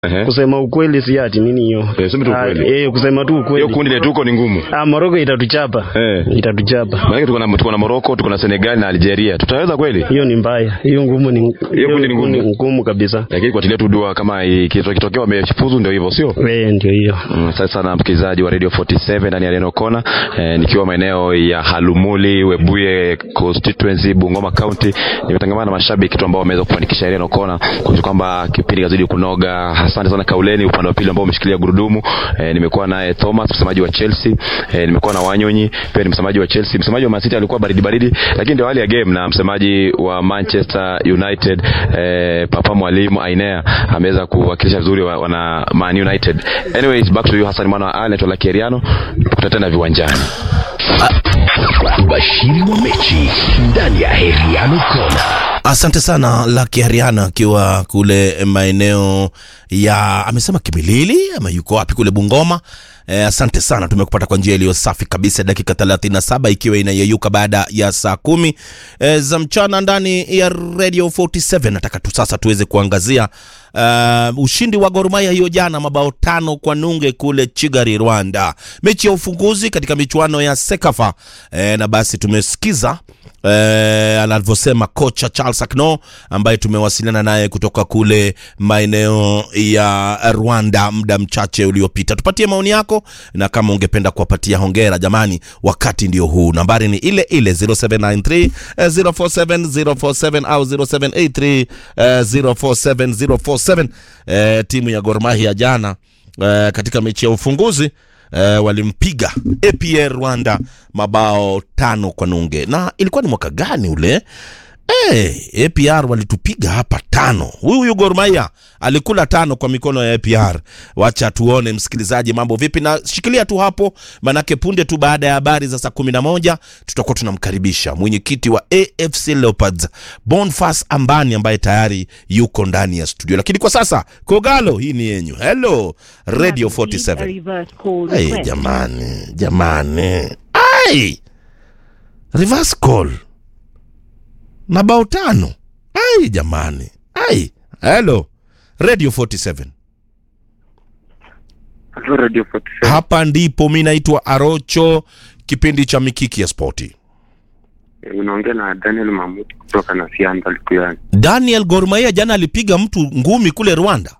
Ehe. kusema ukweli si ati nini hiyo Eh, sema tu Ah, ukweli. eh, kusema tu Hiyo ukweli kundi letu huko ni ngumu. ah, Morocco itatuchapa Eh. itatuchapa Maana tuko na tuko na Morocco, tuko na Senegal na Algeria. Tutaweza kweli? hiyo ni mbaya hiyo ngumu ni hiyo kundi ni ngumu. ngumu kabisa Lakini kwa tilia tu dua kama ikito- ikitokea wamefuzu ndio hivyo, sio? wewe ndio hiyo Mm, Asante sana msikilizaji wa Radio 47 ndani ya Neno Kona eh, nikiwa maeneo ya Halumuli, Webuye constituency, Bungoma County. Nimetangamana na mashabiki tu ambao wameweza kufanikisha Neno Kona kuhakikisha kwamba kipindi kazidi kunoga. Asante sana Kauleni upande wa pili ambao umeshikilia gurudumu. Eh, nimekuwa naye Thomas msemaji wa Chelsea, eh, nimekuwa na Wanyonyi pia ni msemaji wa Chelsea. Msemaji wa Man City alikuwa baridi baridi, lakini ndio hali ya game, na msemaji wa Manchester United eh, Papa Mwalimu Ainea ameweza kuwakilisha vizuri wa- wana Man United. Anyways, back to you Hassan Mwana wa Ali, naitwa Lucky Eriano. Tukutane tena viwanjani. Ubashiri wa mechi ndani ya Heriano Kona. Asante sana Lucky Hariana akiwa kule maeneo ya amesema Kimilili ama yuko wapi kule Bungoma. Eh, asante sana, tumekupata kwa njia iliyo safi kabisa, dakika 37 ikiwa inayeyuka baada ya saa kumi eh, za mchana ndani ya Radio 47. Nataka tu sasa tuweze kuangazia uh, ushindi wa Gor Mahia hiyo jana, mabao tano kwa nunge kule Kigali, Rwanda, mechi ya ufunguzi katika michuano ya Sekafa eh, na basi tumesikiza eh, anavyosema kocha Charles Akno ambaye tumewasiliana naye kutoka kule maeneo ya Rwanda muda mchache uliopita. Tupatie maoni yako, na kama ungependa kuwapatia hongera jamani, wakati ndio huu. Nambari ni ile ile 0793 eh, 047 047 au 0783 eh, 047 047. Eh, timu ya Gor Mahia jana eh, katika mechi ya ufunguzi eh, walimpiga APR Rwanda mabao tano kwa nunge. Na ilikuwa ni mwaka gani ule? Hey, APR walitupiga hapa tano. Huyu huyu Gor Mahia alikula tano kwa mikono ya APR. Wacha tuone msikilizaji, mambo vipi, na shikilia tu hapo, manake punde tu baada ya habari za saa kumi na moja tutakuwa tunamkaribisha mwenyekiti wa AFC Leopards Boniface Ambani ambaye tayari yuko ndani ya studio, lakini kwa sasa Kogalo, hii ni yenyu. Hello Radio 47. Hey, jamani jamani, ai reverse call na bao tano. Ai jamani, ai hello Radio 47. Hello, Radio 47. Hapa ndipo mi naitwa Arocho, kipindi cha Mikiki ya Spoti. Eh, Unaongea na Daniel Mamut kutoka na Sianda Likuyani. Daniel Gor Mahia jana alipiga mtu ngumi kule Rwanda,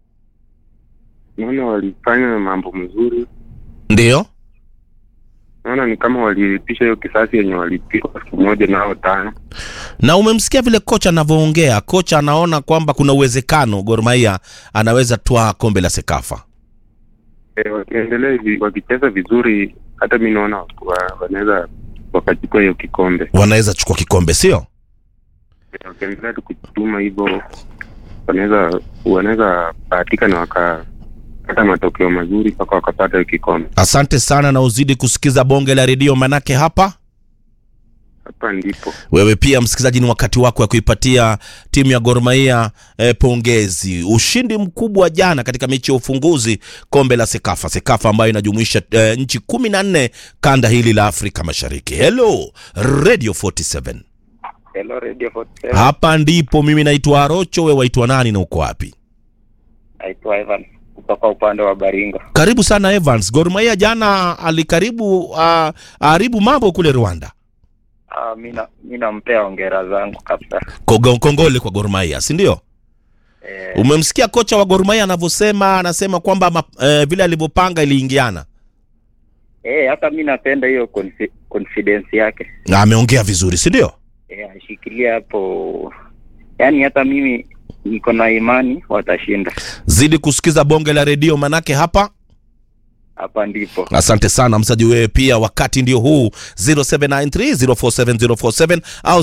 Naona walifanya mambo mzuri, ndio naona ni kama walilipisha hiyo kisasi yenye walipigwa siku moja nao tano. na umemsikia vile kocha anavyoongea. Kocha anaona kwamba kuna uwezekano Gor Mahia anaweza twaa kombe la Sekafa. Eh, wakiendelea hivi wakicheza vizuri, hata mi naona wa- wanaweza wakachukua hiyo kikombe. Wanaweza chukua kikombe, sio? Eh, Wakiendelea tu kujituma hivyo, wanaweza wanaweza bahatika na wakapata matokeo mazuri mpaka wakapata hiyo kikombe. Asante sana na uzidi kusikiza bonge la redio, manake hapa Hapa ndipo wewe pia msikilizaji, ni wakati wako wa kuipatia timu ya Gor Mahia eh, pongezi. Ushindi mkubwa jana katika mechi ya ufunguzi kombe la Sekafa, Sekafa ambayo inajumuisha eh, nchi kumi na nne kanda hili la Afrika Mashariki. Hello Radio 47, Hello Radio 47. hapa ndipo mimi naitwa Arocho, wewe waitwa nani na uko wapi? Naitwa Evan kutoka upande wa Baringo. Karibu sana Evans. Gor Mahia jana alikaribu uh, haribu mambo kule Rwanda. Ah, mi na- mi nampea hongera zangu kabisa. Kogo- Kongole kwa Gor Mahia, si ndio? Eh, Umemsikia kocha wa Gor Mahia anavyosema, anasema kwamba ma, eh, vile alivyopanga iliingiana. eh, hata mi napenda hiyo confi- confidence yake. Na ameongea vizuri, si ndio? Eh, ashikilia hapo. Yaani hata mimi niko na imani watashinda. Zidi kusikiza bonge la redio, manake hapa Hapa ndipo. Asante sana msaji, wewe pia, wakati ndio huu 0793047047 au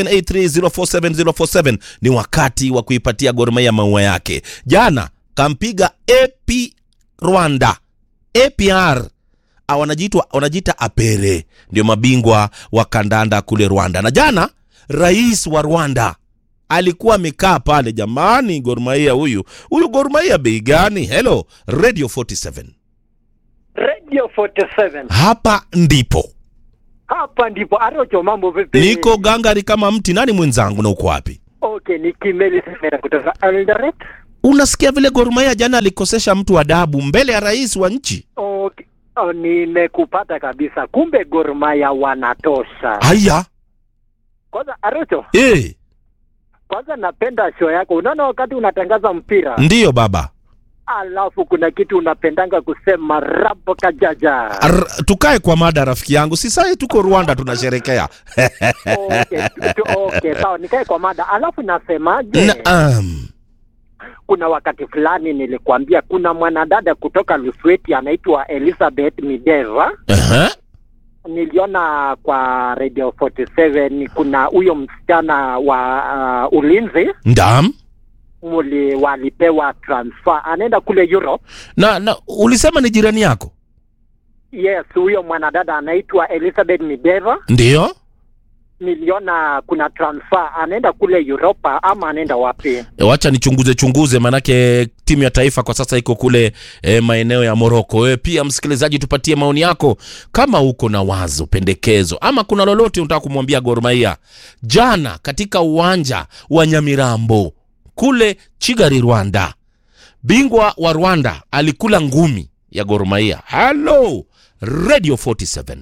0783047047 ni wakati wa kuipatia Gor Mahia maua yake. Jana kampiga AP Rwanda, APR Ah, wanajiitwa wanajiita apere, ndio mabingwa wa kandanda kule Rwanda. Na jana rais wa Rwanda alikuwa amekaa pale. Jamani, Gor Mahia huyu huyu, Gor Mahia bei gani? Hello Radio 47 Radio 47 hapa ndipo hapa ndipo Arocho, mambo vipi? niko gangari kama mti. Nani mwenzangu na uko wapi? Okay, ni Kimeli Semera kutoka Eldoret. unasikia vile Gor Mahia jana alikosesha mtu adabu mbele ya rais wa nchi Okay. Oh, nimekupata kabisa. Kumbe Gor Mahia wanatosha. haya Kwanza Arocho, eh, kwanza napenda show yako. Unaona wakati unatangaza mpira ndiyo baba alafu kuna kitu unapendanga kusema rapo kajaja. Ar, tukae kwa mada rafiki yangu si sai tuko rwanda tunasherekea okay, tu- okay, sawa, nikae kwa mada. Alafu nasemaje? naam kuna wakati fulani nilikwambia kuna mwanadada kutoka Lusweti anaitwa Elizabeth Mideva. Aha. Niliona kwa Radio 47 kuna huyo msichana wa uh, ulinzi ndam muli walipewa transfer, anaenda kule Europe. na, na ulisema ni jirani yako Yes, huyo mwanadada anaitwa Elizabeth Mideva. ndiyo Niliona kuna transfer, anaenda kule Europa ama anaenda wapi? E, wacha nichunguze chunguze manake timu ya taifa kwa sasa iko kule e, maeneo ya moroko wewe pia msikilizaji tupatie maoni yako kama uko na wazo pendekezo ama kuna lolote unataka kumwambia Gor Mahia jana katika uwanja wa nyamirambo kule chigari rwanda bingwa wa rwanda alikula ngumi ya Gor Mahia halo radio 47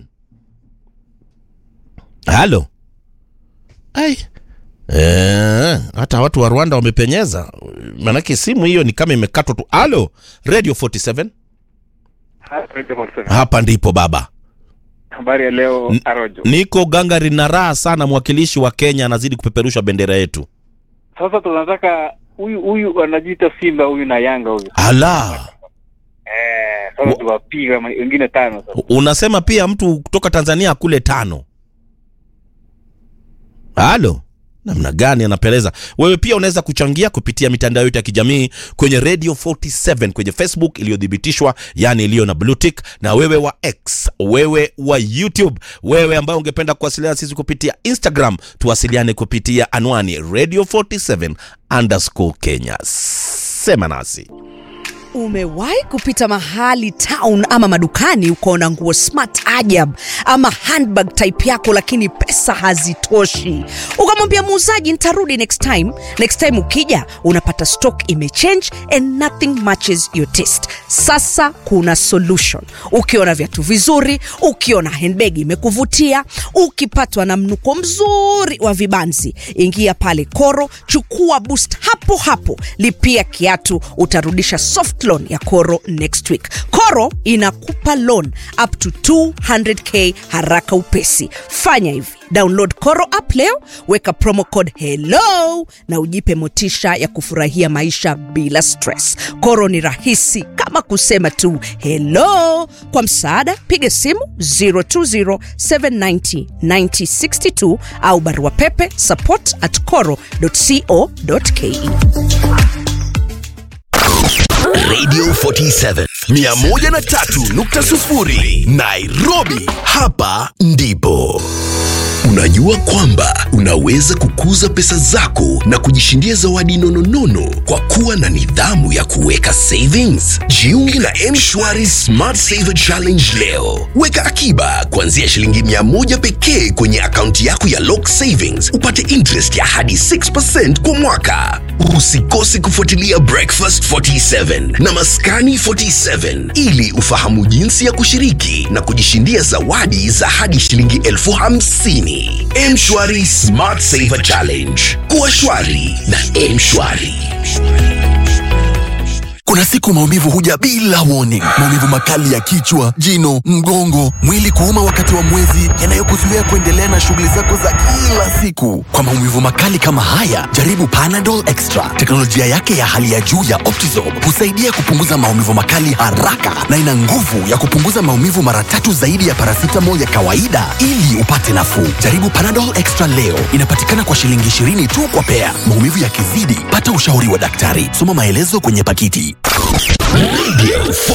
halo ai Eh, hata watu wa Rwanda wamepenyeza, manake simu hiyo ni kama imekatwa tu. Alo, Radio 47 hapa ndipo baba. Habari ya leo N- Arojo. Niko gangari na raha sana, mwakilishi wa Kenya anazidi kupeperusha bendera yetu. Sasa tunataka huyu huyu anajiita Simba huyu na Yanga huyu. Ala, Eh, sasa Wa- tuwapiga ma- wengine tano sasa. unasema pia mtu kutoka Tanzania kule tano. Halo, namna gani anapeleza? Wewe pia unaweza kuchangia kupitia mitandao yetu ya kijamii kwenye Radio 47 kwenye Facebook iliyothibitishwa, yani iliyo na blue tick, na wewe wa X, wewe wa YouTube, wewe ambaye ungependa kuwasiliana sisi kupitia Instagram, tuwasiliane kupitia anwani Radio 47 underscore Kenya. Sema nasi. Umewahi kupita mahali town ama madukani ukaona nguo smart ajab ama handbag type yako, lakini pesa hazitoshi, ukamwambia muuzaji nitarudi next time. Next time ukija unapata stock imechange and nothing matches your taste. Sasa kuna solution. Ukiona viatu vizuri, ukiona handbag imekuvutia, ukipatwa na mnuko mzuri wa vibanzi, ingia pale Koro, chukua boost hapo hapo, lipia kiatu, utarudisha soft loan ya Koro next week. Koro inakupa loan up to 200k haraka upesi. Fanya hivi, download Koro app leo, weka promo code hello na ujipe motisha ya kufurahia maisha bila stress. Koro ni rahisi kama kusema tu hello. Kwa msaada, piga simu 020790962 au barua pepe support at coro.co.ke. Radio 47 103.0 Nairobi, hapa ndipo. Unajua kwamba unaweza kukuza pesa zako na kujishindia zawadi nononono kwa kuwa na nidhamu ya kuweka savings. Jiunge na M-Shwari Smart Saver Challenge leo. Weka akiba kuanzia shilingi mia moja pekee kwenye akaunti yako ya Lock Savings, upate interest ya hadi 6% kwa mwaka. Usikose kufuatilia Breakfast 47 na Maskani 47 ili ufahamu jinsi ya kushiriki na kujishindia zawadi za hadi shilingi elfu hamsini. Mshwari Smart Saver Challenge. Kuwa shwari na Mshwari. Kuna siku maumivu huja bila warning. Maumivu makali ya kichwa, jino, mgongo, mwili kuuma wakati wa mwezi, yanayokuzuia kuendelea na shughuli zako za kila siku. Kwa maumivu makali kama haya, jaribu Panadol Extra. Teknolojia yake ya hali ya juu ya Optizorb husaidia kupunguza maumivu makali haraka na ina nguvu ya kupunguza maumivu mara tatu zaidi ya paracetamol ya kawaida ili upate nafuu. Jaribu Panadol Extra leo. Inapatikana kwa shilingi 20 tu kwa pea. Maumivu yakizidi, pata ushauri wa daktari. Soma maelezo kwenye pakiti. Radio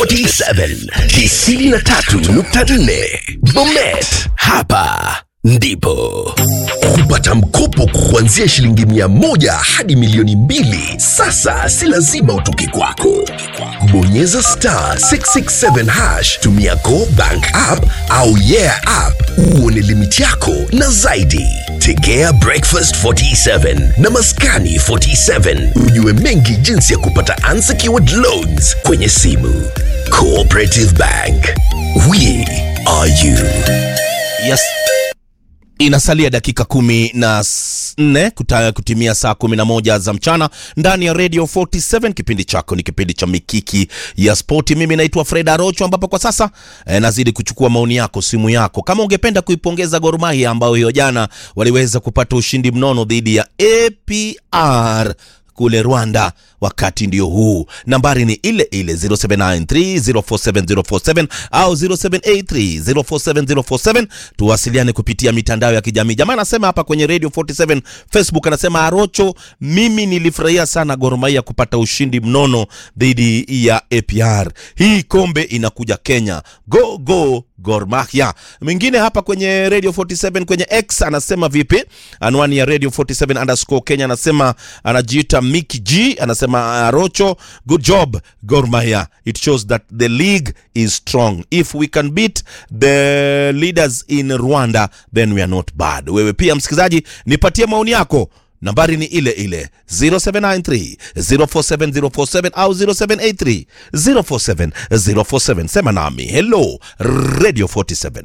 47 93.4 Bomet, hapa ndipo kupata mkopo kuanzia shilingi mia moja hadi milioni mbili. Sasa si lazima utoke kwako, bonyeza bonyeza star 667 hash tumia go bank app au yeah app uone limiti yako na zaidi tegea breakfast 47 na maskani 47 ujue mengi jinsi ya kupata unsecured loans kwenye simu cooperative bank we are you yes inasalia dakika kumi na s- nne kuta- kutimia saa kumi na moja za mchana ndani ya radio 47 kipindi chako ni kipindi cha mikiki ya spoti mimi naitwa fred arocho ambapo kwa sasa eh, nazidi kuchukua maoni yako simu yako kama ungependa kuipongeza Gor Mahia ambayo hiyo jana waliweza kupata ushindi mnono dhidi ya apr kule Rwanda. Wakati ndio huu, nambari ni ile ile 0793047047 au 0783047047. Tuwasiliane kupitia mitandao ya kijamii. Jamaa anasema hapa kwenye Radio 47 Facebook, anasema Arocho, mimi nilifurahia sana Gor Mahia kupata ushindi mnono dhidi ya APR. Hii kombe inakuja Kenya, go go Gor Mahia. Mwingine hapa kwenye Radio 47 kwenye X anasema vipi? Anwani ya Radio 47 underscore Kenya anasema anajiita Mickey G anasema Arocho, good job Gor Mahia. It shows that the league is strong. If we can beat the leaders in Rwanda then we are not bad. Wewe pia msikilizaji, nipatie maoni yako nambari ni ile ile 0793 047 047 au 0783 047 047 sema nami hello radio 47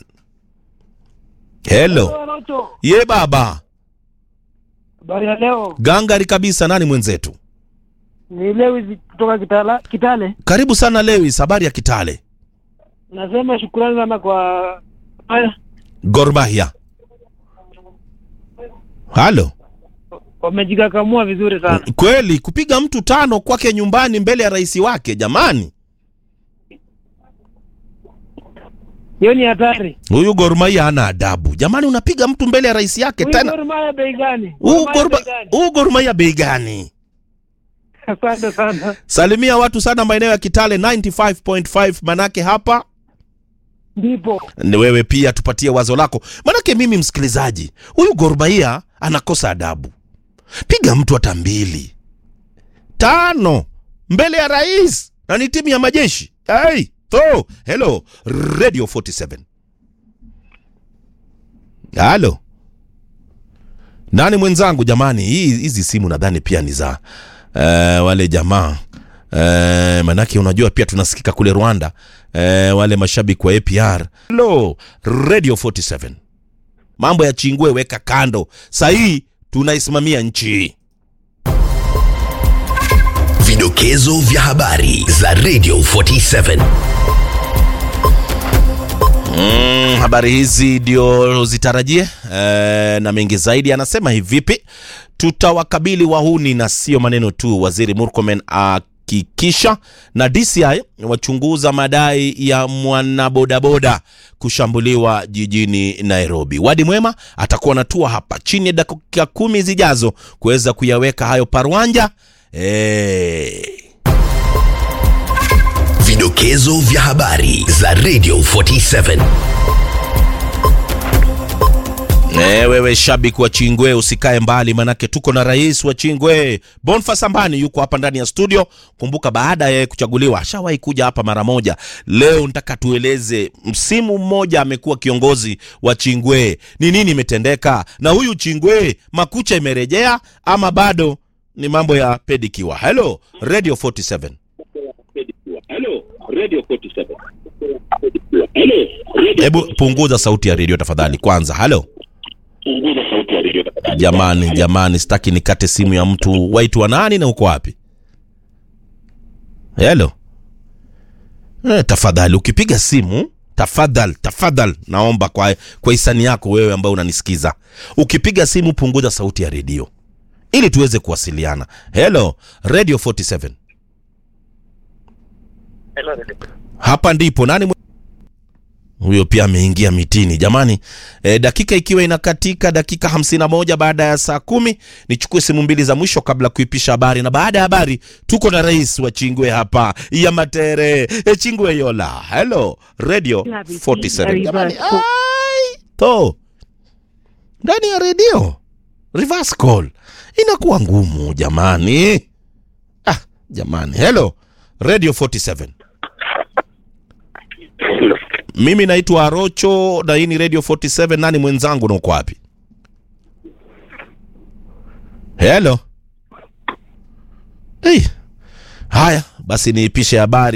hello ye baba Habari ya leo gangari kabisa nani mwenzetu ni Lewis kutoka Kitala, Kitale. karibu sana lewis habari ya kitale Nasema shukrani sana kwa haya Gor Mahia halo wamejikakamua vizuri sana. kweli kupiga mtu tano kwake nyumbani mbele ya rais wake jamani Hiyo ni hatari. huyu Gor Mahia hana adabu jamani unapiga mtu mbele ya rais yake Huyu tena Gor Mahia bei gani? Huu Gor Mahia Gor Ma- bei gani? huu Gor Mahia bei gani Asante sana. salimia watu sana maeneo ya kitale 95.5 manake hapa Ndipo ni wewe pia tupatie wazo lako manake mimi msikilizaji huyu Gor Mahia anakosa adabu piga mtu hata mbili tano mbele ya rais na ni timu ya majeshi hey, so, hello radio 47 halo nani mwenzangu jamani hii hizi simu nadhani pia ni za uh, wale jamaa uh, manake unajua pia tunasikika kule rwanda uh, wale mashabiki wa apr hello radio 47 mambo ya chingwe weka kando sahii tunaisimamia nchi Vidokezo vya habari za Radio 47. Mm, habari hizi ndio zitarajie e, na mengi zaidi. Anasema hivipi, tutawakabili wahuni na sio maneno tu. Waziri Murkomen hakikisha na DCI wachunguza madai ya mwanabodaboda kushambuliwa jijini Nairobi. Wadi Mwema atakuwa natua hapa chini ya dakika kumi zijazo kuweza kuyaweka hayo parwanja e, Vidokezo vya habari za Radio 47. E, wewe shabiki wa Chingwe usikae mbali, manake tuko na rais wa Chingwe Boniface Ambani yuko hapa ndani ya studio. Kumbuka baada ya yeye kuchaguliwa ashawahi kuja hapa mara moja. Leo nataka tueleze, msimu mmoja amekuwa kiongozi wa Chingwe, ni nini imetendeka na huyu Chingwe, makucha imerejea ama bado ni mambo ya pedikiwa? Hello Radio 47. Hebu punguza sauti ya redio tafadhali kwanza. Halo jamani, jamani, sitaki nikate simu ya mtu. Waitwa nani na uko wapi? Helo eh, tafadhali ukipiga simu tafadhali, tafadhali naomba kwa, kwa hisani yako wewe ambaye unanisikiza, ukipiga simu punguza sauti ya redio ili tuweze kuwasiliana. Hello Radio 47 hapa ndipo nani mwe- huyo pia ameingia mitini jamani e, dakika ikiwa inakatika dakika 51 baada ya saa kumi nichukue simu mbili za mwisho kabla kuipisha habari na baada ya habari tuko na rais wa chingwe hapa ya matere e, chingwe yola hello radio 47 jamani ai to ndani ya redio reverse call inakuwa ngumu jamani ah jamani hello radio 47 mimi naitwa arocho na hii ni radio 47 nani mwenzangu na uko wapi helo hey. haya basi niipishe habari